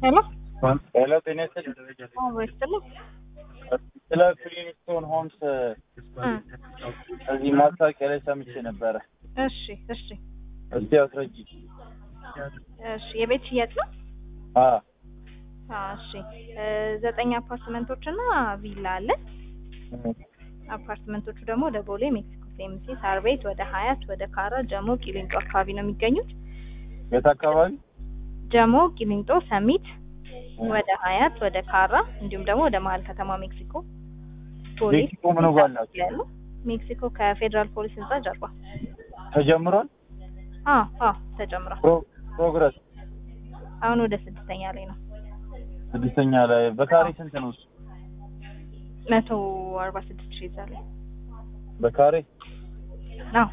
ሄሎ ሄሎ ጤና ይስጥልኝ። ወይስጥልኝ ስለ ፍሊንስቶን ሆምስ እዚህ ማስታወቂያ ላይ ሰምቼ ነበረ። እሺ እሺ እስቲ አስረጂ። እሺ የቤት ሽያጭ ነው አ አዎ እሺ እ ዘጠኝ አፓርትመንቶች እና ቪላ አለ አፓርትመንቶቹ ደግሞ ወደ ቦሌ ሜክሲኮ ሴምሲ ሳር ቤት ወደ ሀያት ወደ ካራ ጀሞ ቂሊንጦ አካባቢ ነው የሚገኙት የት አካባቢ? ጀሞ ቂሊንጦ ሰሚት ወደ ሀያት ወደ ካራ እንዲሁም ደግሞ ወደ መሀል ከተማ ሜክሲኮ ቦሌ ሜክሲኮ ምኑ ጋር ናቸው? ያሉ ሜክሲኮ ከፌዴራል ፖሊስ ህንጻ ጀርባ ተጀምሯል? አዎ አዎ ተጨምሯል ፕሮ- ፕሮግረስ አሁን ወደ ስድስተኛ ላይ ነው ስድስተኛ ላይ በካሬ ስንት ነው? እሱ? መቶ አርባ ስድስት ሺህ ይዛል በካሬ አዎ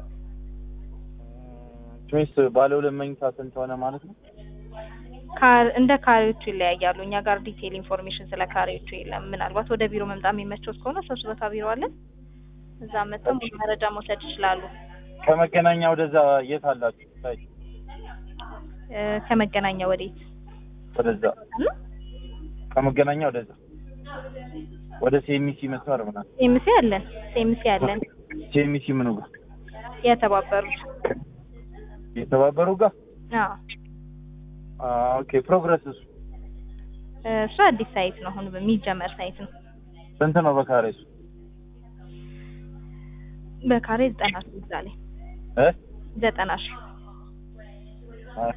ቾይስ ባለ ሁለት መኝታ ስንት ሆነ ማለት ነው? ካር እንደ ካሬዎቹ ይለያያሉ። እኛ ጋር ዲቴይል ኢንፎርሜሽን ስለ ካሬዎቹ የለም። ምናልባት ወደ ቢሮ መምጣት የሚመቾት ከሆነ ሶስት ቦታ ቢሮ አለን። እዛ መጥተው ሙሉ መረጃ መውሰድ ይችላሉ። ከመገናኛ ወደዛ የት አላችሁ? ሳይ እ ከመገናኛ ወዴት ወደዛ እና ከመገናኛ ወደዛ ወደ ሴሚሲ መስመር ምናምን ሴምሲ አለን ሴምሲ አለን ሴሚሲ ምኑ ጋር የተባበሩት የተባበሩ ጋር አዎ አ ኦኬ ፕሮግረስ እሱ እ እሱ አዲስ ሳይት ነው። አሁን በሚጀመር ሳይት ነው። ስንት ነው በካሬ እሱ? በካሬ ዘጠና ሺህ ይዛል እ ዘጠና ሺህ እሺ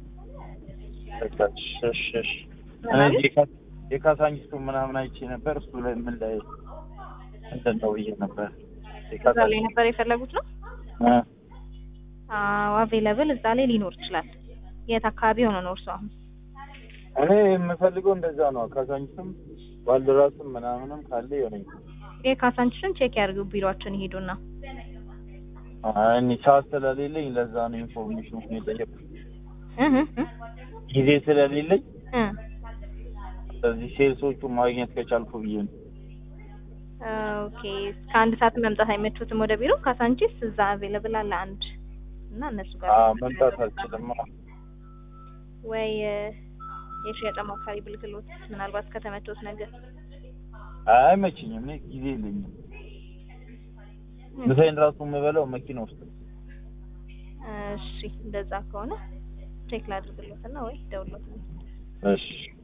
እሺ እሺ እሺ እኔ የካ- የካሳንቺሱ ምናምን አይቼ ነበር። እሱ ላይ ምን ላይ እንትን ነው ብዬ ነበር። እዛ ላይ ነበር የፈለጉት ነው። እ አዎ አቬለብል እዛ ላይ ሊኖር ይችላል። የት አካባቢ ሆነ ነው እርሱ አሁን? እኔ የምፈልገው እንደዛ ነው። ካሳንቺስም ባልደራስም ምናምንም ካለ የሆነኝ የካሳንችሽን ቼክ ያድርጉ። ቢሮአችን ይሄዱና እኔ ሰዓት ስለሌለኝ ለዛ ነው ኢንፎርሜሽን የጠየኩት። እህ እህ ጊዜ ስለሌለኝ እ ስለዚህ ሴልሶቹ ማግኘት ከቻልኩ ብዬ ነው። ኦኬ እስከ አንድ ሰዓት መምጣት አይመቹትም ወደ ቢሮ? ካሳንቺስ እዛ አቬለብል አለ አንድ እና እነሱ ጋር አዎ መምጣት አልችልም። ወይ እ የሽያጭ አማካሪ ብልክሎት ምናልባት ከተመቾት ነገር አይመችኝም። እኔ ጊዜ የለኝም። ምሳዬን ራሱ የምበላው መኪና ውስጥ ነው። እሺ እንደዛ ከሆነ ቼክ ላድርግሎትና ወይ ደውሎት እሺ